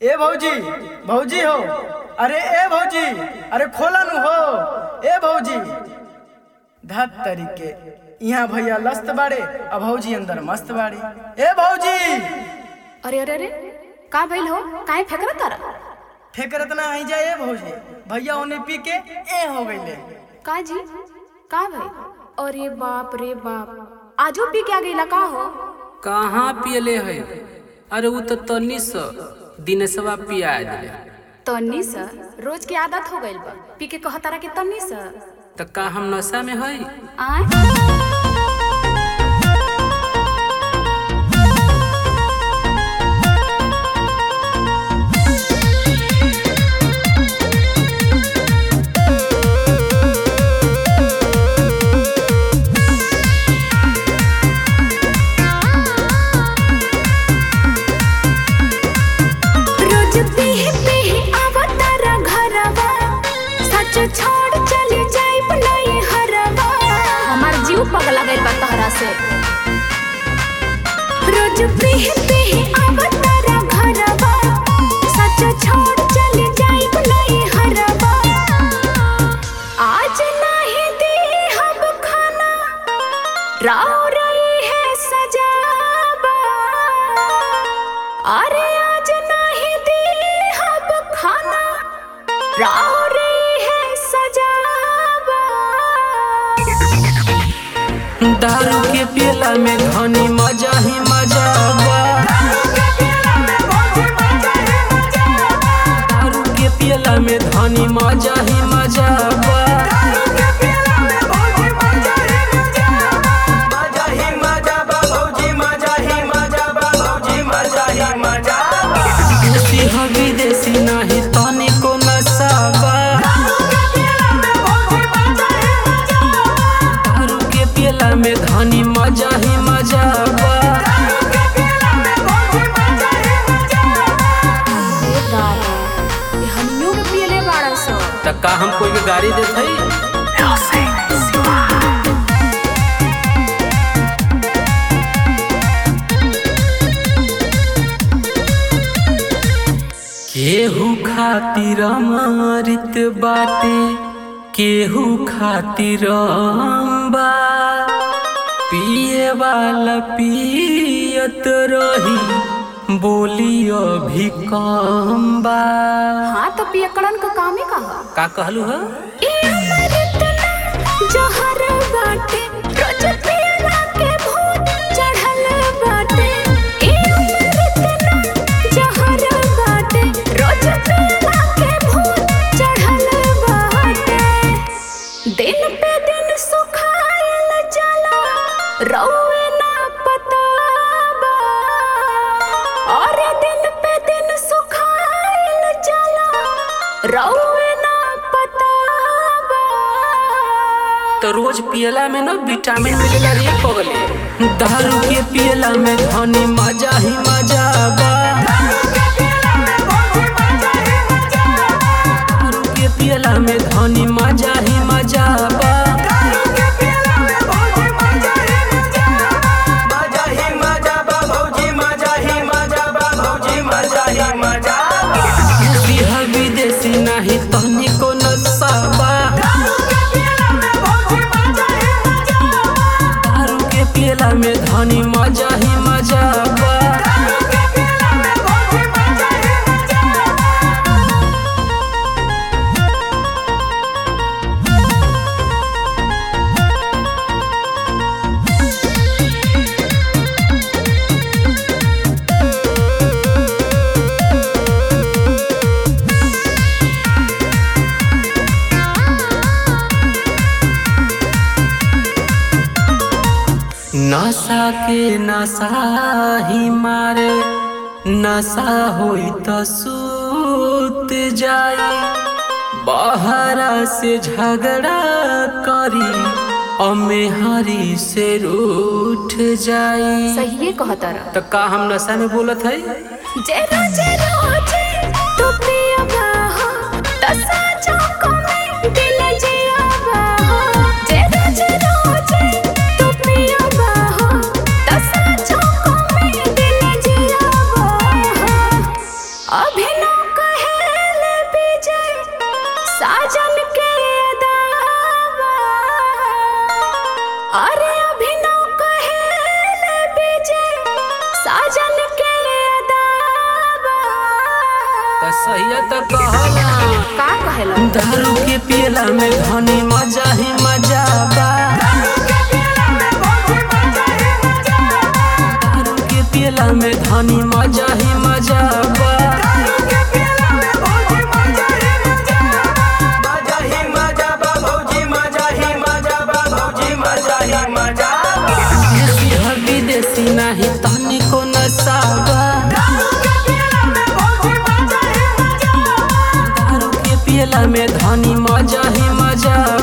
ए भौजी भौजी हो अरे ए भौजी अरे खोला नु हो ए भौजी धत तरीके यहाँ भैया लस्त बाड़े अब भौजी अंदर मस्त बाड़ी ए भौजी अरे अरे अरे का भइल हो काहे फेकरा तारा फेकरत ना आई जाए ए भौजी भैया उन्हें पी के ए हो गईले का जी का भइल अरे बाप रे बाप आजो पी के आ गईला का हो कहाँ पियले है अरे वो तो तनी सा दिनेशवा पिया दिले तन्नी सा रोज की आदत हो गइल बा पी के कह तारा के तन्नी सा तो का हम नशा में है आय रोज पीही पीही आवतारा घरवा सच छोड़ चली जाइब नहीं हरवा हमार जीव पगला गइल बा तहरा से रोज पीही पीही आवतारा घरवा सच छोड़ चली जाइब नहीं हरवा आज नहीं दी हम खाना राव रही है सजावा अरे आज नहीं दी हम खाना राह रही है सजावा दारू के पियला में घनी मजा ही मजा बा दारू के पियला में धनी मजा ही मजा बा मजा ही मजा बा भौजी मजा ही मजा बा भौजी मजा ही मजा बा देसी ह विदेशी नहीं तनी को नशा बा दारू के पियला में धनी मजा ही मजा बा ए दादा ये हनियो के पियले बाड़ा सो त का हम कोई के गाड़ी देत हई केहू खातिर अमृत बाटे केहू खातिर अम्बा पिए वाला पियत रही बोली अभी कम बा हाँ तो पियकड़न का काम ही कहा का कहलू है ए अमृत ना जहर बाटे रोज पियला के भूत चढ़ल बाटे ए अमृत ना जहर बाटे रोज पियला के भूत चढ़ल बाटे दिन पे दिन सुखाइल जाला रौवे ना पताबा और दिन पे दिन सुखाइल जाला रौवे ना पताबा तो रोज पियला में ना विटामिन मिलेला रे पगले दारू के पियला में धनी मजा ही मजा बा दारू के पियला में धनी मजा ही मजा बा मजा ही मजा बा भौजी मजा ही मजा बा भौजी मजा ही मजा बा देसी है विदेशी नहीं तनी को नशा बा दारू के पियला में धनी मजा ही मजा बा नशा के नशा ही मारे नशा होई त सूत जाई बहरा से झगड़ा करी अमे हरी से रूठ जाई सही कहता रहा तो का हम नशा में बोलत है जे रोजे रोजे तू पियबा हो तसा चौको में दिल जियाबा हो जे रोजे रोजे तू पियबा हो तसा चौको में दिल जियाबा हो अभी अभिनव कहेले विजय साजन के अदावा अरे अभिनव कहेले विजय साजन के अदावा त सही त कहला का कहेला दारू के पियला में धनी मजा ही मजा बा दारू के पियला में धनी मजा ही मजा बा मजा ही मजा बा भौजी मजा ही मजा बा भौजी मजा ही मजा बा। देसी ह विदेशी नाही तनी को नशा बा दारू के पियला में धनी मजा ही मजा